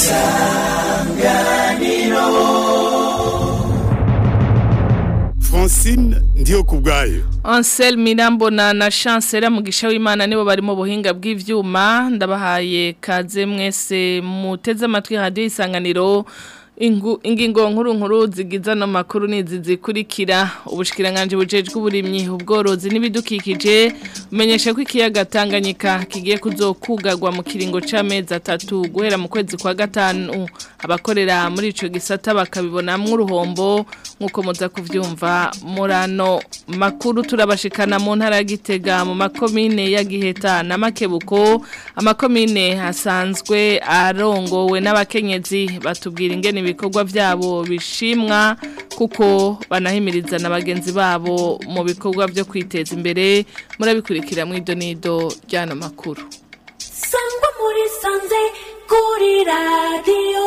francine ndiyo ku bwayo Ansel Mirambona na Chancellor Mugisha w'Imana nibo bari mu buhinga bw'ivyuma ndabahaye kaze mwese muteze amatwi radio isanganiro Ingu, ingingo nkuru nkuru zigiza no makuru nizi zikurikira ubushikiranganje bujejwe uburimyi ubworozi n'ibidukikije umenyesha ko ikiyaga Tanganyika kigiye kuzokugagwa mu kiringo c'amezi atatu guhera mu kwezi kwa gatanu abakorera muri ico gisata bakabibonamwo uruhombo nkuko muza kuvyumva murano makuru turabashikana mu ntara ya Gitega mu makomine ya Giheta na Makebuko amakomine hasanzwe arongowe n'abakenyezi batubwira ingene ibikorwa byabo bishimwa kuko banahimiriza na bagenzi babo mu bikorwa byo kwiteza imbere murabikurikira mu idonido ry'ano makuru sangwa muri sanze kuri radiyo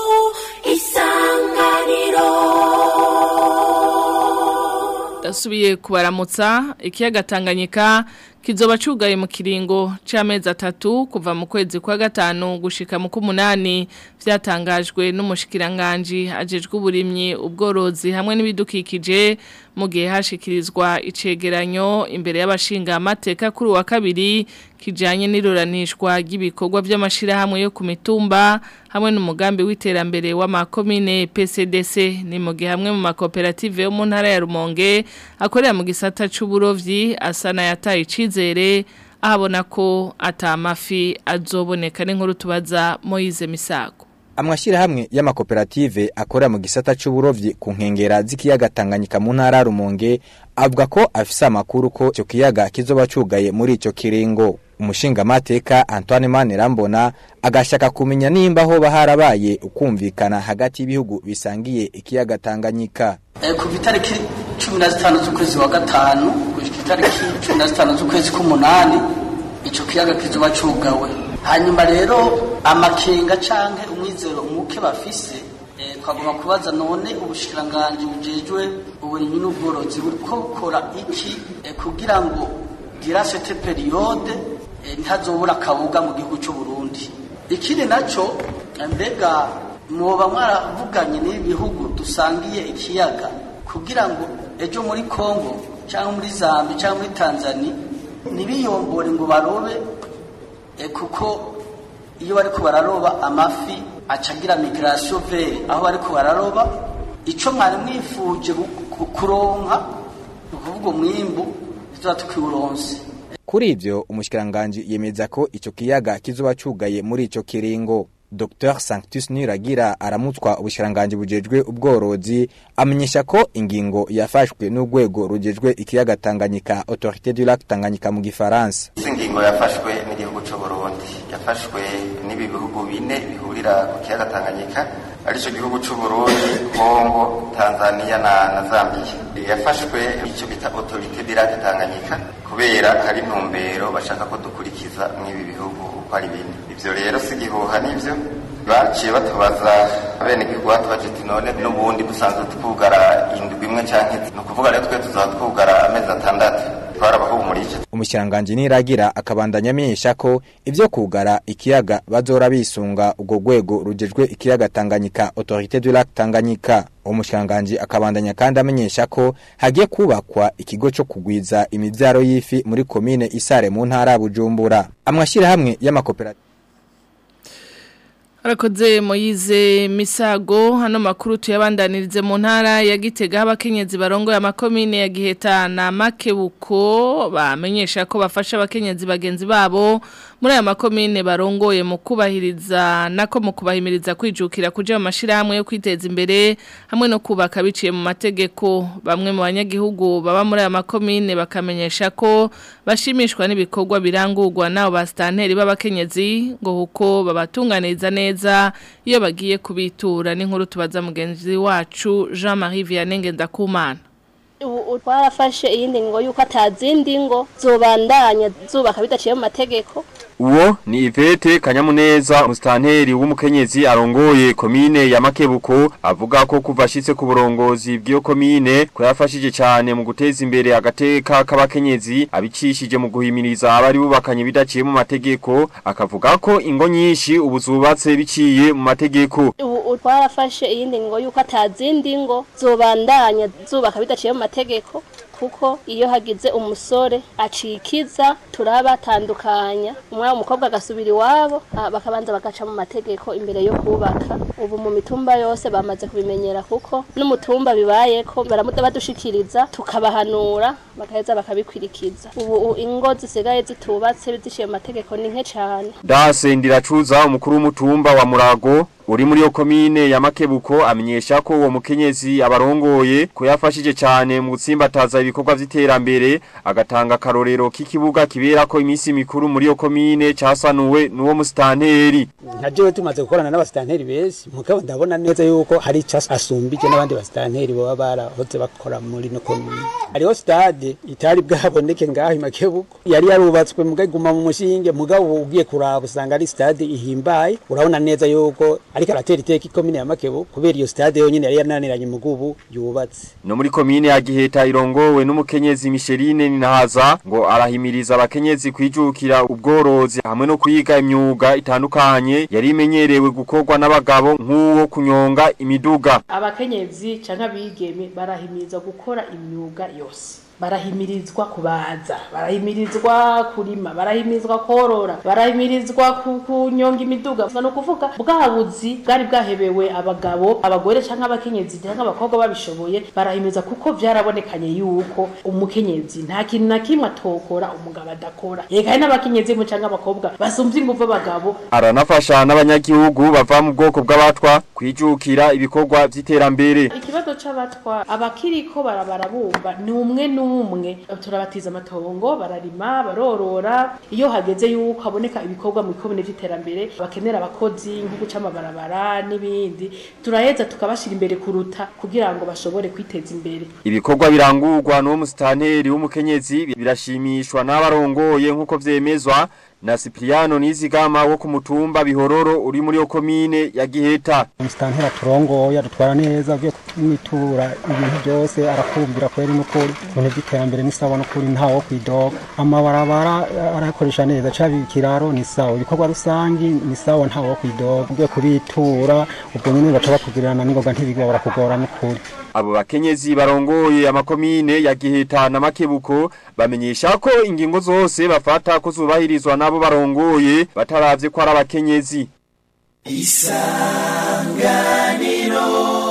isanganiro dasubiye kubaramutsa ikiyaga Tanganyika kizoba cugaye mu kiringo c'amezi atatu kuva mu kwezi kwa gatanu gushika mu kumunani vyatangajwe n'umushikiranganje ajejwe uburimyi ubworozi hamwe n'ibidukikije mu gihe hashikirizwa icegeranyo imbere y'abashinga amateka kuri wa kabiri kijanye n'iruranishwa ry'ibikorwa by'amashirahamwe yo ku mitumba hamwe n'umugambi w'iterambere w'amakomine PCDC ni mu gihe hamwe mu makoperative yo mu ntara ya Rumonge akorera mu gisata c'uburovyi asana yataye icizere ahabona ko atamafi azoboneka n'inkuru tubaza Moise Misago Amwashirahamwe y'amakoperative akora mu gisata c'uburovyi ku nkengera z'ikiyaga Tanganyika mu ntara ya Rumonge avuga ko afise amakuru ko ico kiyaga kizoba cugaye muri ico kiringo umushinga mateka Antoine Manirambona agashaka kumenya nimba ho baharabaye ukumvikana hagati y'ibihugu bisangiye ikiyaga Tanganyika Eh, kuva itariki cumi na zitanu z'ukwezi wa gatanu gushika itariki cumi na zitanu z'ukwezi k'umunani ico kiyaga kizoba cugawe hanyuma rero amakenga canke umwizero umuke bafise eh, twagomba kubaza none ubushikiranganji bujejwe uburimyi n'ubworozi buriko bukora iki eh, kugira ngo dira cette periode eh, ntazobura akabuga mu gihugu c'u Burundi ikindi naco eh, mbega mwoba mwaravuganye n'ibihugu dusangiye ikiyaga kugira ngo ejo muri Kongo cyangwa muri Zambia cyangwa muri Tanzania nibiyombore ngo barobe e kuko iyo bariko bararoba amafi acagira migration vers aho bariko bararoba ico mwari mwifuje gu- ku- kuronka ukuvuga umwimbu tuzoba tukiwuronse Kuri ivyo umushikiranganje yemeza ko ico kiyaga kizoba cugaye muri ico kiringo Dr Sanctus Niragira aramutswa ubushiranganje bujejwe ubworozi amenyesha ko ingingo yafashwe n'urwego rujejwe ikiyaga Tanganyika Autorité du lac Tanganyika mu gifaransa Izi ngingo yafashwe n'igihugu cy'u Burundi yafashwe n'ibi bihugu bine bihurira ku kiyaga Tanganyika arico gihugu cy'u Burundi Kongo Tanzania na, na Zambia yafashwe icyo bita Autorité du lac Tanganyika kubera hari intumbero bashaka ko dukurikiza mw'ibi bihugu uko ari bine ivyo rero si gihuha nivyo baciye batubaza bene igihugu batubaje ati none n'ubundi dusanzwe twugara indwi imwe canke ni ukuvuga rero twe tuzaba twugara amezi atandatu twarabahumurije umushiranganje Niragira akabandanya amenyesha ko ivyo kugara ikiyaga bazora bisunga ubwo rwego rujejwe ikiyaga Tanganyika Autorité du lac Tanganyika umushiranganje akabandanya kandi amenyesha ko hagiye kubakwa ikigo cyo kugwiza imivyaro y'ifi muri komine Isare mu ntara ya Bujumbura amwashira hamwe y'amakoperative Arakoze Moyize Misago hano makuru tuyabandanirize mu ntara ya Gitega abakenyezi barongoye amakomine ya Giheta na Makebuko bamenyesha ko bafasha abakenyezi bagenzi babo muri aya makomine barongoye mu kubahiriza nako mu kubahimiriza kwijukira kuja mu mashirahamwe yo kwiteza imbere hamwe no kubaka biciye mu mategeko bamwe mu banyagihugu baba muri aya makomine bakamenyesha ko bashimishwa n'ibikorwa birangurwa nabo bastanteri b'abakenyezi ngo huko babatunganiriza neza iyo bagiye kubitura n'inkuru tubaza mugenzi wacu Jean-Marie Vianney Ngendakumana ubu ubu twarafashe iyindi ngo yuko atazindi ngo zobandanya zubaka bidaciye mu mategeko Uwo ni Ivete Kanyamuneza mustanteri w'umukenyezi arongoye komine ya Makebuko avuga ko kuva ashitse ku burongozi bw'iyo komine ko yafashije cyane mu guteza imbere agateka k'abakenyezi abicishije mu guhimiriza abari bubakanye bidaciye mu mategeko akavuga ko ingo nyinshi ubu zubatse biciye mu mategeko ubu twarafashe iyindi ngo yuko atazindi ngo zobandanya zubaka bidaciye mu mategeko kuko iyo hagize umusore acikiza turabatandukanya umwana w'umukobwa agasubira iwabo ah, bakabanza bagaca mu mategeko imbere yo kubaka ubu mu mitumba yose bamaze kubimenyera kuko n'umutumba bibayeko baramuda badushikiriza tukabahanura bagaheza bakabikwirikiza ubu u- ingo zisigaye zitubatse ziciye mu mategeko ni nke cane Dase ndiracuza umukuru w'umutumba wa Murago uri muri yo komine ya Makebuko amenyesha ko uwo mukenyezi abarongoye ko yafashije cyane mu gutsimbataza ibikorwa vy'iterambere agatanga karorero k'ikibuga kibera ko imisi mikuru muri yo komine casanuwe n'uwo mustanteri nka jewe tumaze gukorana n'abasitanteri benshi mugabo ndabona neza yuko hari icyo asumbije n'abandi basitanteri baba barahoze bakora muri no komine hariho stade itari bwaboneke ngaho imakebuko yari yarubatswe mugabo iguma mu mushinge mugabo ugiye kuraba usanga ari stade ihimbaye urabona neza yuko ariko aratera iteka ikomine ya makebuko kubera iyo stade yonyine yari yananiranye mugubu yubatse no muri komine ya Giheta irongowe n'umukenyezi Micheline Ninahaza ngo arahimiriza abakenyezi kwijukira ubworozi hamwe no kwiga imyuga itandukanye yari imenyerewe gukorwa n'abagabo nk'uwo kunyonga imiduga abakenyezi canke abigeme barahimiriza gukora imyuga yose barahimirizwa kubaza barahimirizwa kurima barahimirizwa korora barahimirizwa ku- kunyonga imiduga no kuvuga bwa buzi bwari bwahebewe abagabo abagore canke abakenyezi canke abakobwa babishoboye barahimiriza kuko vyarabonekanye yuko umukenyezi nta kintu na kimwe atokora umugabo adakora eka hari n'abakenyezi mu canke abakobwa basumvye inguvu abagabo aranafasha n'abanyagihugu bava mu bwoko bw'abatwa kwijukira ibikorwa vy'iterambere ikibazo c'abatwa abakiriko barabarabumva ni umwe n'umwe turabatiza amatongo bararima barorora iyo hageze yuko haboneka ibikorwa mu bikomine vy'iterambere bakenera abakozi nko guca amabarabara n'ibindi turaheza tukabashira imbere kuruta kugira ngo bashobore kwiteza imbere ibikorwa birangurwa n'uwo musitanteri w'umukenyezi birashimishwa n'abarongoye nk'uko vyemezwa na Cipriano Nizigama wo ku mutumba Bihororo uri muri yo komine ya Giheta umusitanteri aturongoye adutwara neza ugiye kumwitura ibintu byose arakumvira kweri n'ukuri ibintu by'iterambere ni sawa n'ukuri ntawo kwidoga amabarabara arakoresha neza caba ikiraro ni sawa ibikorwa rusangi ni sawa ntawo kwidoga ugiye kubitura ubwo nyine baca bakugirana n'ingoga ntibigwa barakugora n'ukuri abo bakenyezi barongoye amakomine ya Giheta na Makebuko bamenyesha ko ingingo zose bafata ko zubahirizwa nabo barongoye bataravye ko ari abakenyezi isanganiro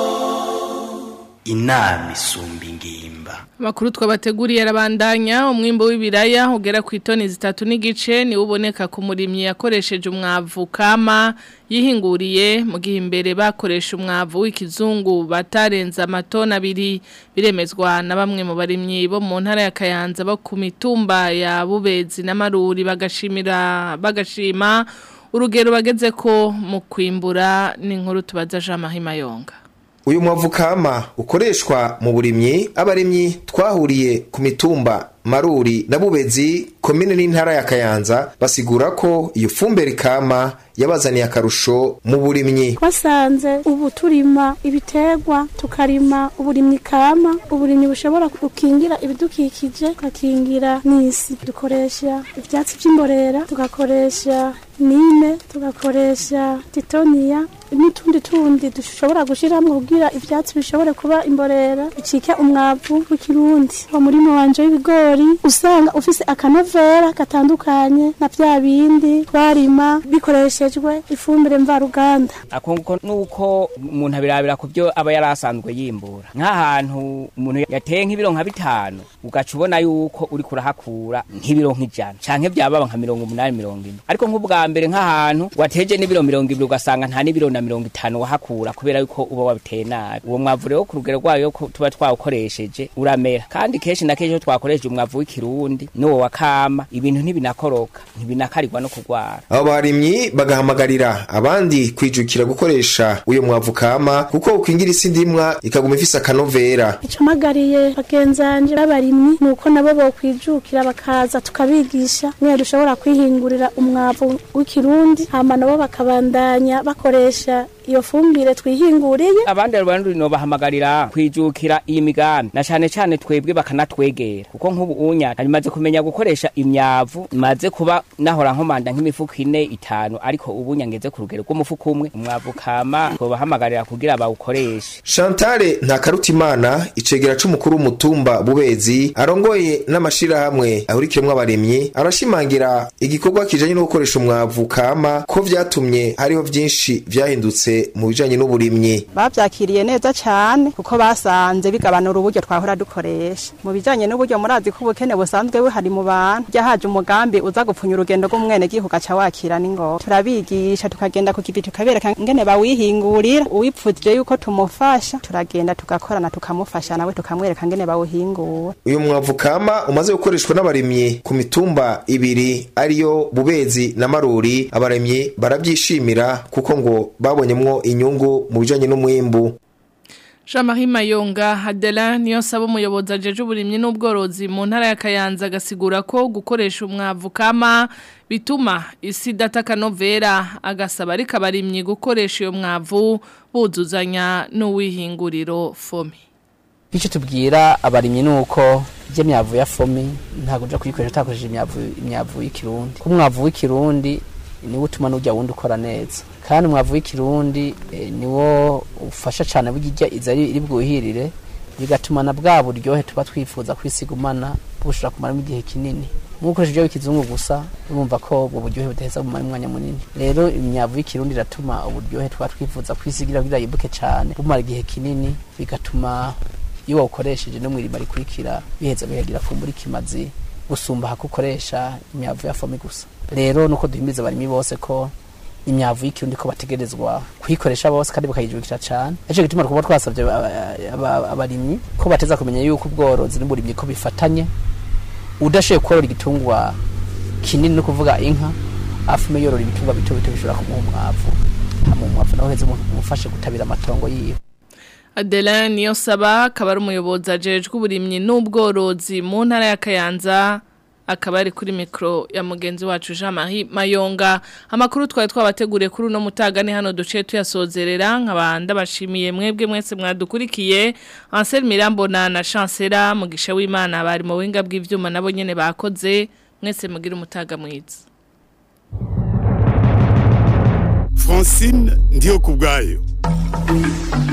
inama isumba ingimba Makuru twabateguriye arabandanya umwimbo w'ibiraya ugera ku itoni zitatu n'igice ni uboneka ku murimyi yakoresheje umwavu kama yihinguriye mu gihe imbere bakoresha umwavu w'ikizungu batarenza amatoni abiri biremezwa na bamwe mu barimyi bo mu ntara ya Kayanza bo ku mitumba ya Bubezi na Maruri bagashimira bagashima urugero bageze ko mu kwimbura n'inkuru tubaza Jean Mahima Yonga uyu mwavu kama ukoreshwa mu burimyi abarimyi twahuriye ku mitumba maruri na bubezi komine n'intara ya kayanza basigura ko iyo fumbire kama yabazaniye akarusho mu burimyi twasanze ubu turima ibiterwa tukarima uburimyi kama uburimyi bushobora gukingira ibidukikije tugakingira n'isi dukoresha ibyatsi by'imborera tugakoresha nime tugakoresha titoniya n'utundi tundi dushobora gushyiramo kugira ibyatsi bishobore kuba imborera bicike umwavu w'ikirundi uwo murima wanje w'ibigori usanga ufise akanovera gatandukanye na bya bindi twarima bikoreshejwe ifumbire mvaruganda akunguko nuko umuntu abirabira ku byo aba yari asanzwe yimbura nk'ahantu umuntu yateye nk'ibiro nka bitanu ugaca ubona yuko uri kurahakura nk'ibiro nk'ijana canke byababa nka mirongo umunani mirongo ine ariko nk'ubwa mbere nk'ahantu wateje n'ibiro mirongo ibiri ugasanga nta n'ibiro na na mirongo itanu wahakura kubera yuko uba wabiteye nabi uwo mwavu rero ku rugero rwayo ko tuba twawukoresheje uramera kandi kenshi na kenshi iyo twakoresheje umwavu w'ikirundi n'uwo wa kama ibintu ntibinakoroka ntibinakarirwa no kurwara abo barimyi bagahamagarira abandi kwijukira gukoresha uyo mwavu kama kuko ukingira isi ndimwa ikaguma ifise akanovera icamagariye bagenzanje b'abarimyi ni uko nabo bokwijukira bakaza tukabigisha niyo dushobora kwihingurira umwavu w'ikirundi hama nabo bakabandanya bakoresha iyo fumbire twihinguriye abandi rero no bahamagarira kwijukira iyi migambi na cyane cyane twebwe bakanatwegera kuko nk'ubu unya narimaze kumenya gukoresha imyavu maze kuba nahora nkomanda nk'imifuko ine itanu ariko ubu nyangeze ku rugero rw'umufuko umwe umwavu kama bahamagarira kugira bawukoreshe Chantal Ntakarutimana icegera c'umukuru w'umutumba Bubezi arongoye n'amashirahamwe ahurikiyemwo abarimyi arashimangira igikorwa kijanye no gukoresha umwavu kama ko vyatumye hariho vyinshi vyahindutse mu bijanye n'uburimyi bavyakiriye neza cyane kuko basanze bigabanura uburyo twahora dukoresha mu bijanye n'uburyo murazi ko ubukene busanzwe buhari mu bantu rya haje umugambi uza gupfunya urugendo rw'umwene gihugu aca wakira n'ingoga turabigisha tukagenda ku kivi tukabereka ngene bawihingurira uwipfuje yuko tumufasha turagenda tugakorana tukamufasha nawe tukamwereka ngene bawuhingura uyu mwavu kama umaze gukoreshwa n'abarimyi ku mitumba ibiri ariyo Bubezi na Maruri abarimyi baravyishimira kuko ngo babonyemwo inyungu mu bijanye n'umwimbu Jean-Marie Mayonga Adela niyo saba umuyobozi ajeje uburimyi n'ubworozi mu ntara ya Kayanza agasigura ko gukoresha umwavu kama bituma isi dataka novera agasaba ariko abarimyi gukoresha iyo mwavu buzuzanya n'uwihinguriro fomi icyo tubwira abarimyi ni uko ibyo myavu ya fomi ntabwo ujya kuyikoresha utakoresheje imyavu imyavu y'ikirundi ko umwavu w'ikirundi niwo utuma n'ujya wundi ukora neza kandi umwavu w'ikirundi niwo ufasha cyane burya iza iri bwuhirire bigatuma na bwa buryohe tuba twifuza kwisigumana bushobora kumaramo igihe kinini nk'ukoresha ibyo w'ikizungu gusa urumva ko ubwo buryohe budaheza bumara umwanya munini rero imyavu y'ikirundi iratuma uburyohe tuba twifuza kwisigira kugira yibuke cyane bumara igihe kinini bigatuma iyo wawukoresheje no mu irima rikurikira biheza bihagira kumbura ikimazi gusumba hakukoresha imyavu ya fomi gusa rero nuko duhimiriza abarimyi bose ko imyavu y'ikirundi ko bategerezwa kuyikoresha bose kandi bakayijukira cyane nicyo gituma twaba twasabye abarimyi ko bateza kumenya yuko ubworozi n'uburimyi ko bifatanye udashoboye korora igitungwa kinini no kuvuga inka afume yorora ibitungwa bito bito bishobora kumuha umwavu hama umwavu nawe uheze umufashe gutabira amatongo yiwe Adela niyo saba akaba ari umuyobozi ajejwe uburimyi n'ubworozi mu ntara ya Kayanza akaba ari kuri mikro ya mugenzi wacu Jean Marie Mayonga amakuru twari twabateguriye kuri uno mutagane hano duce tuyasozerera nkabanda bashimiye mwebwe mwese mwadukurikiye Ansel Mirambo na na Chancela mugisha w'Imana bari mu winga bw'ivyuma nabo nyene bakoze mwese mugira umutaga mwiza Francine ndiyo kubgayo